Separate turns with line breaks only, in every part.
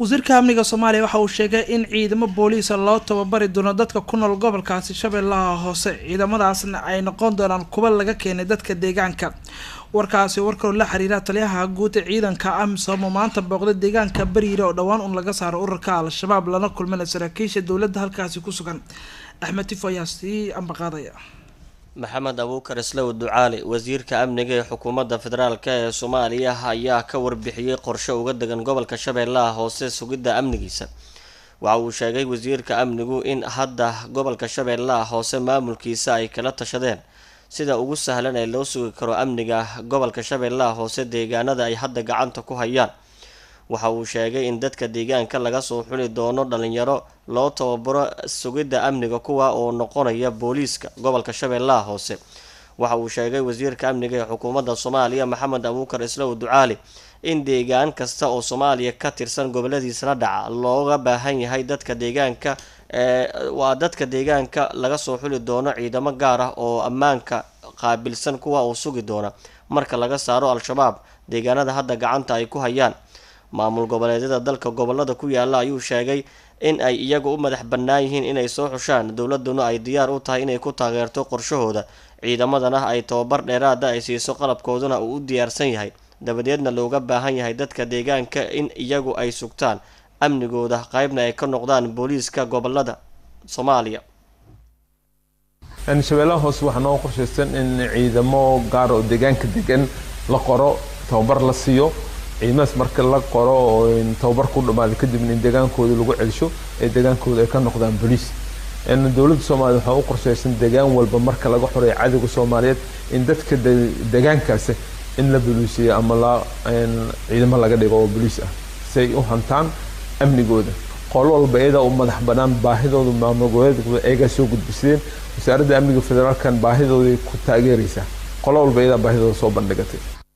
wasiirka amniga soomaaliya waxa uu sheegay in ciidamo booliisa loo tababari doono dadka ku nool gobolkaasi shabeellaha hoose ciidamadaasna ay noqon doonaan kuwa laga keenay dadka deegaanka warkaasi warkaloo la xiriira taliyaha guud ee ciidanka amisom oo maanta booqday deegaanka bariire oo dhowaan un laga saaro ururka al-shabaab lana kulmana saraakiisha dowladda halkaasi ku sugan axmed tifo ayaa sii ambaqaadaya
maxamed abuukar islow ducaali wasiirka amniga ee xukuumadda federaalk ee soomaaliya ayaa ka warbixiyey qorshe uga degan gobolka shabeellaha hoose sugidda amnigiisa waxa uu sheegay wasiirka amnigu in hadda gobolka shabeellaha hoose maamulkiisa ay kala tashadeen sida ugu sahlan ee loo sugi karo amniga gobolka shabeellaha hoose deegaanada ay hadda gacanta ku hayaan waxa uu sheegay in dadka deegaanka laga soo xuli doono dhalinyaro loo tababaro sugidda amniga kuwa oo noqonaya booliiska gobolka shabeellaha hoose waxa uu sheegay wasiirka amniga ee xukuumadda soomaaliya maxamed abuukar islow ducaali in deegaan kasta oo soomaaliya ka tirsan goboladiisana dhaca looga baahan yahay dadka deegaanka waa dadka deegaanka laga soo xuli doono ciidamo gaar ah oo ammaanka qaabilsan kuwa uu sugi doona marka laga saaro al-shabaab deegaanada hadda gacanta ay ku hayaan maamul goboleedyada dalka gobolada ku yaala ayuu sheegay in ay iyagu u madax bannaan yihiin inay soo xushaan dowladuna ay diyaar u tahay inay ku taageerto qorshahooda ciidamadana ay tababar dheeraada ay siiso qalabkooduna uu u diyaarsan yahay dabadeedna looga baahan yahay dadka deegaanka in iyagu ay sugtaan amnigooda qeybna ay ka noqdaan booliiska gobolada soomaaliya
shabeellaha hoose waxaa noo qorshaysan in ciidamo gaar oo deegaanka degan la qoro tababar la siiyo ciidamadaas marka la qoro oo tababar ku dhamaado kadibna in deegaankooda lagu celsho ee deegaankooda ay ka noqdaan boliis dowladda soomaaliya waxaa u qorshaysan deegaan walba marka laga xoreeyo cadowga soomaaliyeed in dadka deegaankaasi in la boliisiyo ama la ciidamo laga dhigo oo boliis ah si ay u hantaan amnigooda qolo walba iyadaa u madax banaan baahidooda maamul goboleedkooda ayagaa soo gudbisadeen wasaaradda amniga federaalkan baahidooday ku taageeraysaa qolo walba iyadaa baahidooda soo bandhigatay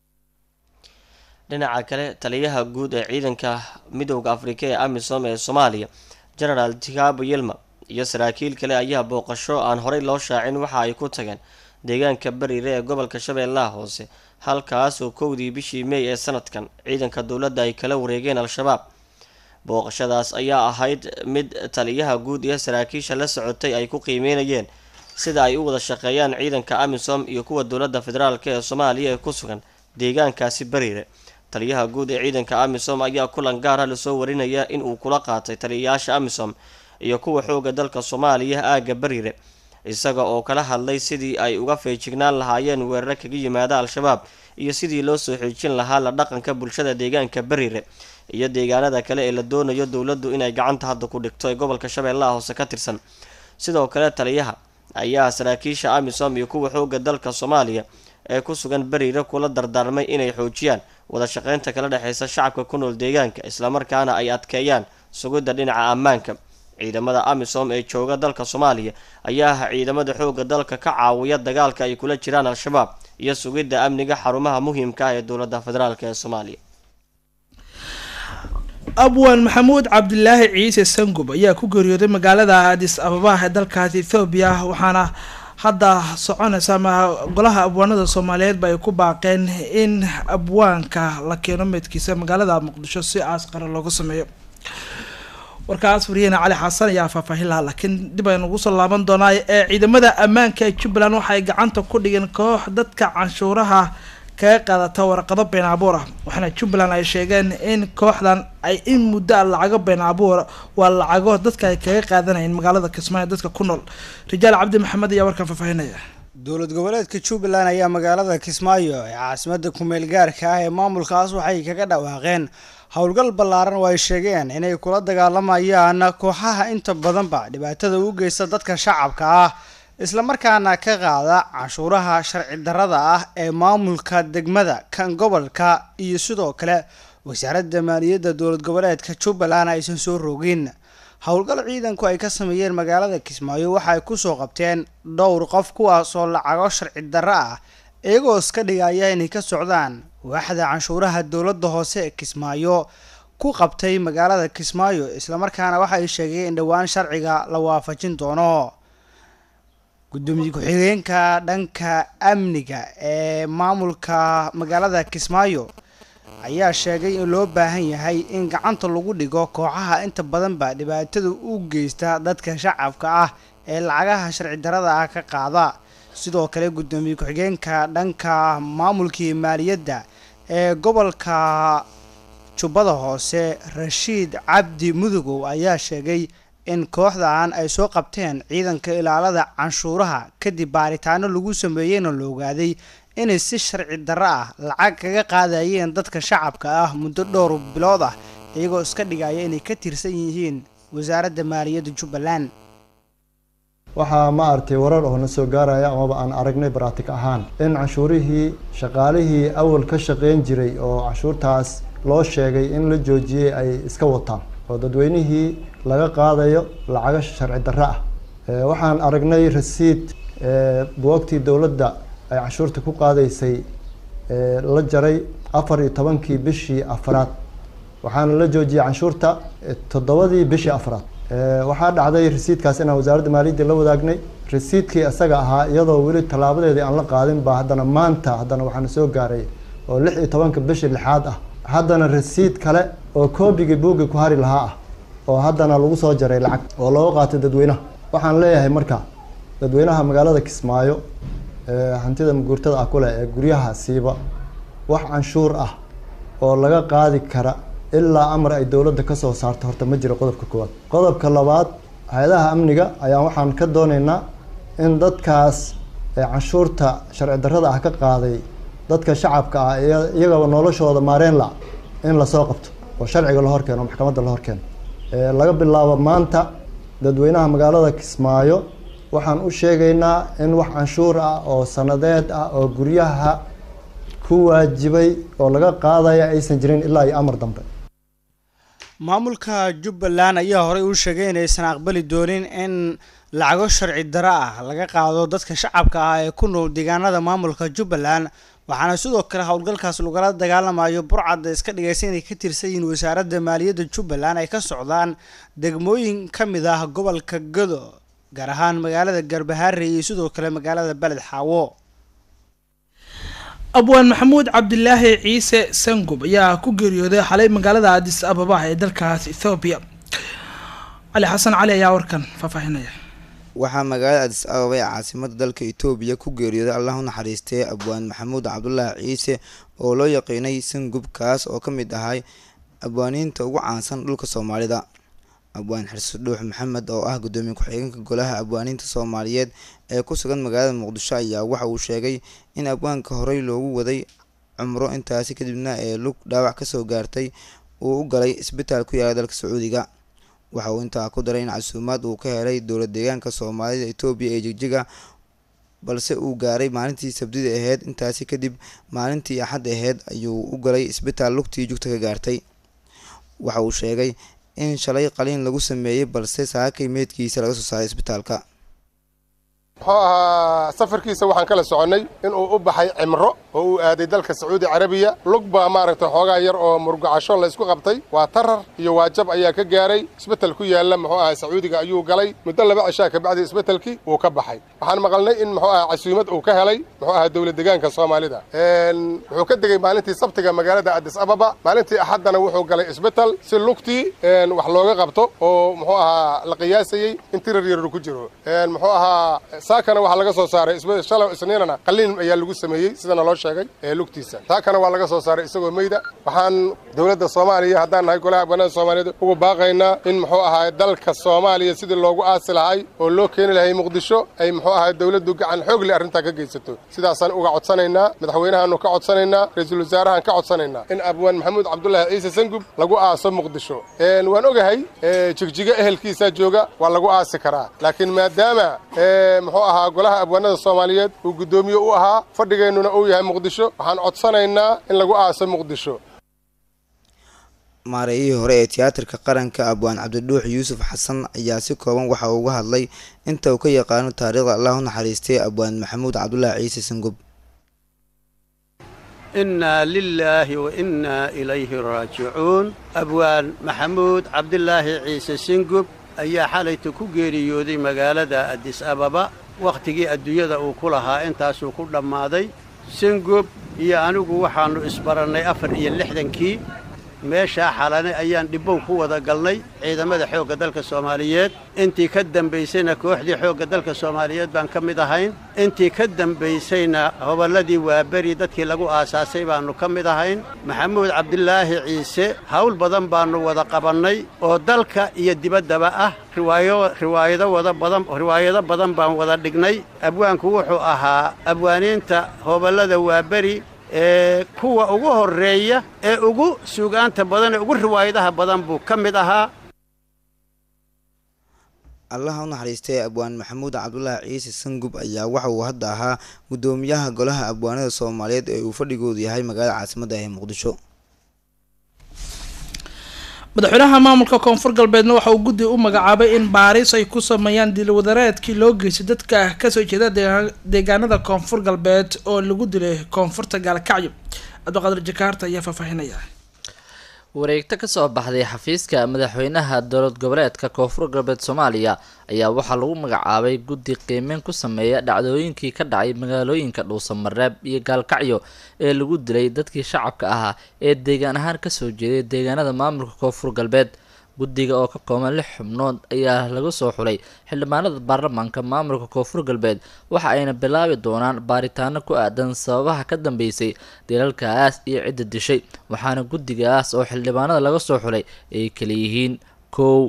dhinaca kale taliyaha guud ee ciidanka midowda afrika ee amisom ee soomaaliya genaraal tigaabo yelma iyo saraakiil kale ayaa booqasho aan horey loo shaacin waxa ay ku tageen deegaanka bariire ee gobolka shabeellaha hoose halkaas oo kowdii bishii mey ee sanadkan ciidanka dowladda ay kala wareegeen al-shabaab booqashadaas ayaa ahayd mid taliyaha guud iyo saraakiisha la socotay ay ku qiimeynayeen sida ay u wada shaqeeyaan ciidanka amisom iyo kuwa dowladda federaalk ee soomaaliya ee ku sugan deegaankaasi bariire taliyaha guud ee ciidanka amisom ayaa kulan gaara lasoo warinaya in uu kula qaatay taliyayaasha amisom iyo kuwa xooga dalka soomaaliya aagga bariire isaga oo kala hadlay sidii ay uga feejignaan lahaayeen weeraro kaga yimaada al-shabaab iyo sidii loo soo xoojin lahaa la dhaqanka bulshada deegaanka bariire iyo deegaanada kale ee la doonayo dowladdu inay gacanta hadda ku dhigto ee gobolka shabeellaha hoose ka tirsan sidoo kale taliyaha ayaa saraakiisha amisom iyo kuwa xooga dalka soomaaliya ee ku sugan bariire kula dardaarmay inay xoojiyaan wada shaqeynta kala dhexeysa shacabka ku nool deegaanka islamarkaana ay adkeeyaan sugidda dhinaca ammaanka ciidamada amisom ee jooga dalka soomaaliya ayaa ah ciidamada xooga dalka ka caawiya dagaalka ay kula jiraan al-shabaab iyo sugidda amniga xarumaha muhiimka ah ee dowladda federaalk ee soomaaliya
abwan maxamuud cabdilaahi ciise sangub ayaa ku geeriyooday magaalada adis ababa ee dalkaasi ethoobiya waxaana hadda soconaysa ama golaha abwaanada soomaaliyeedba ay ku baaqeen in abwaanka la keeno meydkiisa magaalada muqdisho si aasqara looga sameeyo warkaas wariyahena cali xasan ayaa faahfaahin lahaa laakiin dib aynu ugu soo laaban doonaa ee ciidamada ammaanka ee jubbaland waxay gacanta ku dhigeen koox dadka canshuuraha kaga qaadata warqado been abuur ah waxaana jubbaland ay sheegeen in kooxdan ay in muddo a lacago been abuur waa lacago dadka ay kaga qaadanayeen magaalada kismaayo dadka ku nool rijaal cabdi maxamed ayaa warkan faahfaahinaya
dowlad goboleedka jubbaland ayaa magaalada kismaayo ee caasimada kumeel gaarka ah ee maamulkaas waxay kaga dhawaaqeen howlgal ballaaran oo ay sheegeen inay kula dagaalamayaan kooxaha inta badanba dhibaatada u geysta dadka shacabka ah islamarkaana ka qaada canshuuraha sharci darrada ah ee maamulka degmada kan gobolka iyo sidoo kale wasaaradda maaliyadda dowlad goboleedka jubbaland aysan soo rogin howlgal ciidanku ay ka sameeyeen magaalada kismaayo waxa ay kusoo qabteen dhowr qof kuwaasoo lacago sharci darro ah iyagoo iska dhigaya inay ka socdaan waaxda canshuuraha dowladda hoose ee kismaayo ku qabtay magaalada kismaayo islamarkaana waxa ay sheegeen in dhowaan sharciga la waafajin doono gudoomiye ku-xigeenka dhanka amniga ee maamulka magaalada kismaayo ayaa sheegay in loo baahan yahay in gacanta lagu dhigo kooxaha inta badanba dhibaatada u geysta dadka shacabka ah ee lacagaha sharci darada ah ka qaada sidoo kale guddoomiye ku-xigeenka dhanka maamulkii maaliyadda ee gobolka jubbada hoose rashiid cabdi mudugow ayaa sheegay in kooxdan ay soo qabteen ciidanka ilaalada canshuuraha kadib baaritaano lagu sameeyeyna la ogaaday inay si sharci darro ah lacag kaga qaadayeen dadka shacabka ah muddo dhowr bilood ah iyagoo iska dhigaya inay ka tirsan yihiin wasaaradda maaliyadda jubbaland
waxaa ma aragtay warar oo na soo gaaraya amaba aan aragnay baraatig ahaan in canshuurihii shaqaalihii awal ka shaqeyn jiray oo canshuurtaas loo sheegay in la joojiyey ay iska wataan oo dadweynihii laga qaadayo lacago sharci darro ah waxaan aragnay rasiid buwagtii dowladda ay canshuurta ku qaadaysay la jaray afar iyo tobankii bishii afraad waxaana la joojiyey canshuurta toddobadii bishii afraad waxaa dhacday rasiidkaas inaan wasaaradda maaliyadda la wadaagnay rasiidkii isaga ahaa iyadoo weli tallaabadeedii aan la qaadin baa haddana maanta haddana waxaana soo gaaray oo lix iyo tobanka bishii lixaad ah haddana rasiid kale oo koobigii buugii ku hari lahaa ah oo haddana lagu soo jaray lacag oo looga qaatay dadweynaha waxaan leeyahay marka dadweynaha magaalada kismaayo ee hantida maguurtada ah kuleh ee guryaha siiba wax canshuur ah oo laga qaadi kara ilaa amar ay dowladda kasoo saarto horta ma jiro qodobka koowaad qodobka labaad hay-adaha amniga ayaa waxaan ka dooneynaa in dadkaas ee canshuurta sharci darrada ah ka qaaday dadka shacabka ah iyagaba noloshooda maareen la in lasoo qabto oo sharciga la horkeeno maxkamadda la horkeeno laga bilaabo maanta dadweynaha magaalada kismaayo waxaan u sheegaynaa in wax canshuur ah oo sanadeed ah oo guryaha ku waajibay oo laga qaadaya aysan jirin ilaa iyo amar dambe
maamulka jubbaland ayaa horey u sheegay inaysan aqbali doonin in lacago sharci darro ah laga qaado dadka shacabka ah ee ku nool deegaanada maamulka jubbaland waxaana sidoo kale howlgalkaas lagala dagaalamayo burcadda iska dhigaysa inay ka tirsan yihiin wasaaradda maaliyadda jubbaland ay ka socdaan degmooyin ka mid ah gobolka gado gaar ahaan magaalada garbaharre iyo sidoo kale magaalada beled xaawo
abwaan maxamuud cabdilaahi ciise sangub ayaa ku geeriyooday xalay magaalada adis ababa ee dalkaas ethoobiya cali xasan cali ayaa warkan faahfaahinaya
waxaa magaalada adis ababa ee caasimada dalka etoobiya ku geeriyooday allah u naxariistay abwaan maxamuud cabdulaahi ciise oo loo yaqiinay sangub kaas oo ka mid ahay abwaaniinta ugu caansan dhulka soomaalida abwaan xirsi dhuux maxamed oo ah gudoomiye ku-xigeenka golaha abwaaniinta soomaaliyeed ee ku sugan magaalada muqdisho ayaa waxa uu sheegay in abwaanka horey loogu waday cumro intaasi kadibna ee lug dhaawac kasoo gaartay uu u galay isbitaal ku yaala dalka sacuudiga waxa uu intaa ku daray in casuumaad uu ka helay dowla deegaanka soomaalida etoobiya ee jigjiga balse uu gaaray maalintii sabdida aheyd intaasi kadib maalintii axad aheyd ayuu u galay isbitaal lugtii jugta ka gaartay waxa uu sheegay in shalay qaliin lagu sameeyey balse saakay meydkiisa laga soo saaray isbitaalka
muxuu ahaa safarkiisa waxaan kala soconnay inuu u baxay cimro oo uu aaday dalka sacuudi carabiya lug baa maaragtay xoogaa yar oo murgacasho laysku qabtay waa tarar iyo waajab ayaa ka gaaray isbetel ku yaalla muxuu ahaa sacuudiga ayuu galay muddo laba cishaa kabacdi isbetelkii wuu ka baxay waxaan maqalnay in muxuu ahaa casuumad uu ka helay muxuu ahaa dowlad deegaanka soomaalida wuxuu ka degey maalintii sabtiga magaalada adis ababa maalintii axaddana wuxuu galay isbetel si lugtii wax looga qabto oo muxuu ahaa la qiyaasayey in tirar yaru ku jiro muxuu ahaa saakana waxaa laga soo saaray shalay isniinana qaliin ayaa lagu sameeyey sidana loo sheegay ee lugtiisa saakana waa laga soo saaray isagoo meyda waxaan dowladda soomaaliya haddaan nahay golaha abwaanada soomaaliyeed ugu baaqaynaa in muxuu ahaa dalka soomaaliya sidii loogu aasi lahay oo loo keeni lahay muqdisho ay muxuu ahaa dowladdu gacan xoog leh arrintaa ka geysato sidaasaan uga codsanaynaa madaxweynahaanu ka codsanaynaa ra-iisul wasaarahan ka codsanaynaa in abwaan maxamuud cabdulaahi ciise sangub lagu aaso muqdisho waan ogahay jigjigo ehelkiisaa jooga waa lagu aasi karaa laakiin maadaama muxuu ahaa golaha abwaanada soomaaliyeed uu guddoomiye u ahaa fadhigeennuna uu yahay muqdisho waxaan codsanaynaa in lagu aaso muqdisho
maareeyihii hore ee tiyaatarka qaranka abwaan cabdidhuux yuusuf xasan ayaa si kooban waxa uu uga hadlay inta uu ka yaqaano taariikhda allah u naxariistay abwaan maxamuud cabdulaahi ciise sangub
innaa lilaahi wa innaa ilayhi raajicuun abwaan maxamuud cabdilaahi ciise singub ayaa xalayta ku geeriyooday magaalada adis ababa wakhtigii adduunyada uu ku lahaa intaasuu ku dhammaaday singub iyo anigu waxaannu isbarannay afar iyo lixdankii meeshaa xalane ayaan dhibbow ku wada galnay ciidamada xoogga dalka soomaaliyeed intii ka dambaysayna kooxdii xoogga dalka soomaaliyeed baan ka mid ahayn intii ka dambaysayna hobolladii waaberi dadkii lagu aasaasay baannu ka mid ahayn maxamuud cabdilaahi ciise hawl badan baannu wada qabannay oo dalka iyo dibaddaba ah riwaayo riwaayado wada badan riwaayado badan baan wada dhignay abwaanku wuxuu ahaa abwaaniinta hobollada waaberi ee kuwa ugu horreeya ee ugu suugaanta badan ee ugu riwaayadaha badan buu ka mid ahaa
allaha u naxariistay abwaan maxamuud cabdulaahi ciise sangub ayaa waxa uu hadda ahaa guddoomiyaha golaha abwaanada soomaaliyeed ee uu fadhigoodu yahay magaalada caasimadda ee muqdisho
madaxweynaha maamulka koonfur galbeedna waxa uu guddi u magacaabay in baaris ay ku sameeyaan dilwadareedkii loo geystay dadka kasoo jeeda deegaanada koonfur galbeed oo lagu dilay koonfurta gaalkacyo cabdiqaadir jakaarta ayaa faahfaahinaya
wareegto kasoo baxday xafiiska madaxweynaha dowlad goboleedka koonfur galbeed soomaaliya ayaa waxaa lagu magacaabay guddi qiimeyn ku sameeya dhacdooyinkii ka dhacay magaalooyinka dhuusamareeb iyo gaalkacyo ee lagu dilay dadkii shacabka ahaa ee deegaan ahaan kasoo jeeday deegaanada maamulka koonfur galbeed guddiga oo ka kooban lix xubnood ayaa laga soo xulay xildhibaanada baarlamaanka maamulka koonfur galbeed waxa ayna bilaabi doonaan baaritaano ku aadan sababaha ka dambeysay dilalkaas iyo cidda dishay waxaana guddigaas oo xildhibaanada laga soo xulay ay kala yihiin kow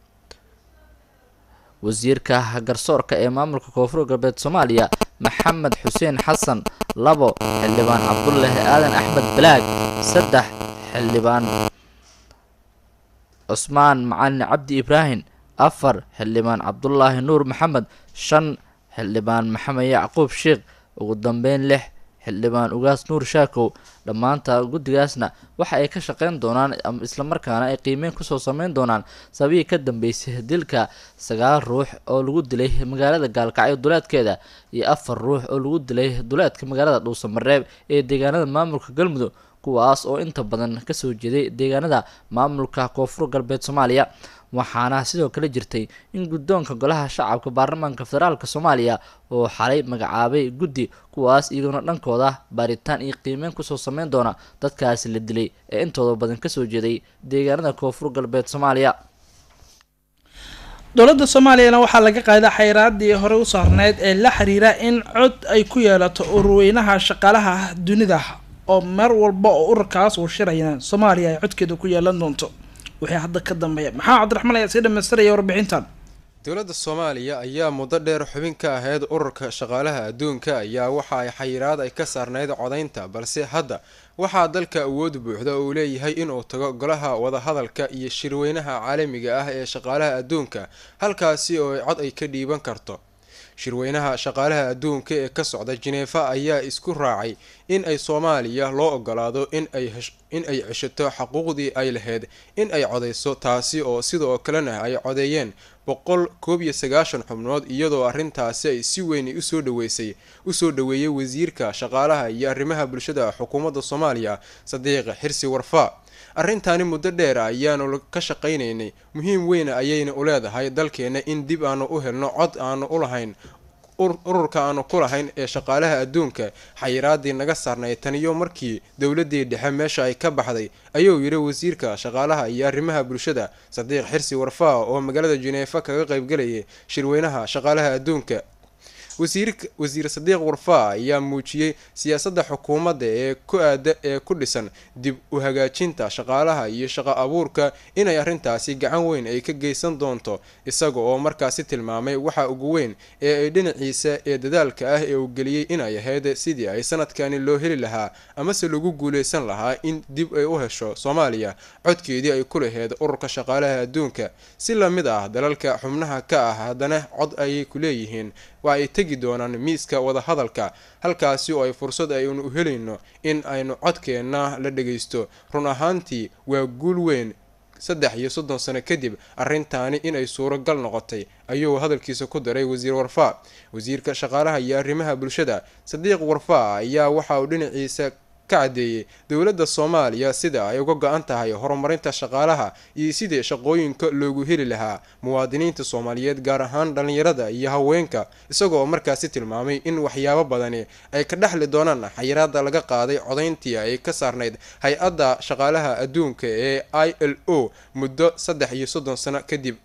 wasiirka garsoorka ee maamulka koonfur galbeed soomaaliya maxamed xuseen xasan labo xildhibaan cabdulaahi aadan axmed balaag saddex xildhibaan cusmaan macalin cabdi ibraahim afar xildhibaan cabdulaahi nuur maxamed shan xildhibaan maxamed yacquub sheekh ugu dambeyn lix xildhibaan ugaas nuur shaakow dhammaanta guddigaasna waxa ay ka shaqeyn doonaan islamarkaana ay qiimeyn kusoo sameyn doonaan sababihii ka dambeysay dilka sagaal ruux oo lagu dilay magaalada gaalkacyo duleedkeeda iyo afar ruux oo lagu dilay duleedka magaalada dhuusamareeb ee deegaanada maamulka galmudug kuwaas oo inta badan kasoo jeeday deegaanada maamulka koonfur galbeed soomaaliya waxaana sidoo kale jirtay in guddoonka golaha shacabka baarlamaanka federaalk soomaaliya oo xalay magacaabay guddi kuwaas iyagoona dhankooda baaritaan iyo qiimeyn kusoo sameyn doona dadkaasi la dilay ee intooda badan kasoo jeeday deegaanada koonfur galbeed soomaaliya
dowladda soomaaliyana waxaa laga qaaday xayraadii hore u saarneyd ee la xiriira in cod ay ku yeelato urweynaha shaqaalaha dunida oo mar walba oo ururkaas uu shirayna soomaaliya ay codkeeda ku yeelan doonto wixii hadda ka dambeeya maxamed cabdiraxmaan ayaa sii dhamaystiraya warbixintan
dowladda soomaaliya ayaa muddo dheer xubin ka ahayd ururka shaqaalaha adduunka ayaa waxa ay xayiraad ay ka saarnayd codaynta balse hadda waxaa dalka awood buuxda uu leeyahay inuu tago golaha wadahadalka iyo shirweynaha caalamiga ah ee shaqaalaha adduunka halkaasi oo cod ay ka dhiiban karto shirweynaha shaqaalaha adduunka ee ka socda jineefa ayaa isku raacay in ay soomaaliya loo ogolaado in ay in ay ceshato xaquuqdii ay lahayd in ay codeyso taasi oo sidoo kalena ay codeeyeen boqol koob iyo sagaashan xubnood iyadoo arrintaasi ay si weyn usoo dhaweysay usoo dhaweeyay wasiirka shaqaalaha iyo arrimaha bulshada xukuumadda soomaaliya sadiiq xirsi warfaa arrintaani muddo dheer ayaanu ka shaqaynaynay muhiim weyn ayayna u leedahay dalkeena in dib aanu u helno cod aanu u lahayn ururka aanu ku lahayn ee shaqaalaha adduunka xayiraadii naga saarnay taniyo markii dowladii dhexe meesha ay ka baxday ayuu yidhi wasiirka shaqaalaha iyo arrimaha bulshada sadiiq xirsi warfaa oo magaalada jineefa kaga qaybgalayay shirweynaha shaqaalaha adduunka wasiir sadiiq warfaa ayaa muujiyey siyaasadda xukuumadda ee ku aada ee ku dhisan dib u hagaajinta shaqaalaha iyo shaqo abuurka inay arrintaasi gacan weyn ay ka geysan doonto isaga oo markaasi tilmaamay waxa ugu weyn ee ay dhinaciisa ee dadaalka ah ee uu geliyey inay ahayd sidii ay sanadkani loo heli lahaa amase lagu guuleysan lahaa in dib ay u hesho soomaaliya codkeedii ay ku laheyd ururka shaqaalaha adduunka si lamid ah dalalka xubnaha ka ah haddana cod ayay ku leeyihiin waa ay tegi doonaan miiska wadahadalka halkaasi oo ay fursad aynu u helayno in aynu codkeenna la dhagaysto run ahaantii waa guul weyn saddex iyo soddon sano kadib arrintaani inay suuragal noqotay ayuu hadalkiisa ku daray wasiir warfaa wasiirka shaqaalaha iyo arrimaha bulshada sadiiq warfaa ayaa waxa uu dhinaciisa ka caddeeyey dowladda soomaaliya sida ay uga go-an tahay horumarinta shaqaalaha iyo sidii shaqooyinka loogu heli lahaa muwaadiniinta soomaaliyeed gaar ahaan dhallinyarada iyo haweenka isagoo markaasi tilmaamay in waxyaabo badani ay ka dhexli doonaan xayiraada laga qaaday codayntii ay ka saarnayd hay-adda shaqaalaha adduunka ee i l o muddo saddex iyo soddon sano kadib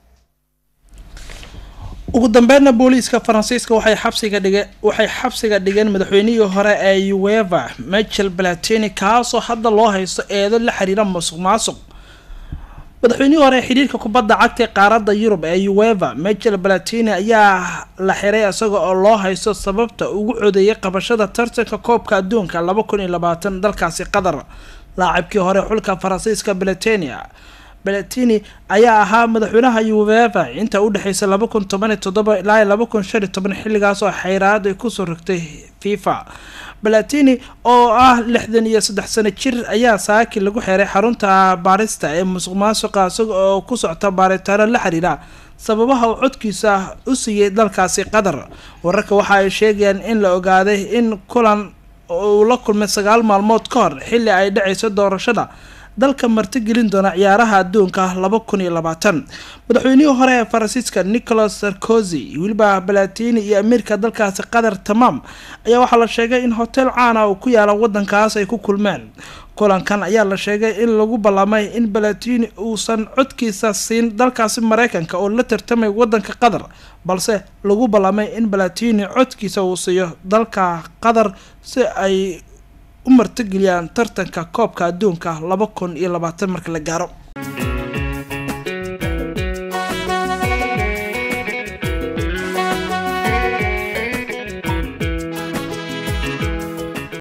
ugu dambeynna booliiska faransiiska waxay xabsiga dhigeen waxay xabsiga dhigeen madaxweynihii hore ee ueva michel balatini kaasoo hadda loo haysto eedo la xiriira musuq maasuq madaxweynihii hore ee xidhiirka kubadda cagta ee qaaradda yurub ee ueva michel balatini ayaa la xiray isaga oo loo haysto sababta ugu codeeyay qabashada tartanka koobka adduunka laba kun iyo labaatan dalkaasi qatar laacibkii hore xulka faransiiska balatenia balatini ayaa ahaa madaxweynaha ueva inta udhexeysa laba kun toban iyo toddoba ilaa laba kun shan iyo toban xilligaas oo xayraad ay kusoo rogtay fifa balatini oo ah lixdan iyo saddex sano jir ayaa saaki lagu xiray xarunta baarista ee musuq maasuqa isaga oo ku socta baaritaano la xiriira sababaha uu codkiisa u siiyey dalkaasi qatar wararka waxa ay sheegayaan in la ogaaday in kulan uu la kulmay sagaal maalmood ka hor xilli ay dhaceyso doorashada dalka martigelin doona ciyaaraha adduunka laba kun iyo labaatan madaxweynihii hore ee faransiiska nicolas sarkozy weliba balatini iyo amiirka dalkaasi qatar tamaam ayaa waxaa la sheegay in hotel caana uu ku yaala wadankaas ay ku kulmeen kulankan ayaa la sheegay in lagu ballamay in balatini uusan codkiisa siin dalkaasi mareykanka oo la tartamay wadanka qatar balse lagu ballamay in balatini codkiisa uu siiyo dalka qatar si ay u martigeliyaan tartanka koobka adduunka laba kun iyo labaatan marka la gaaro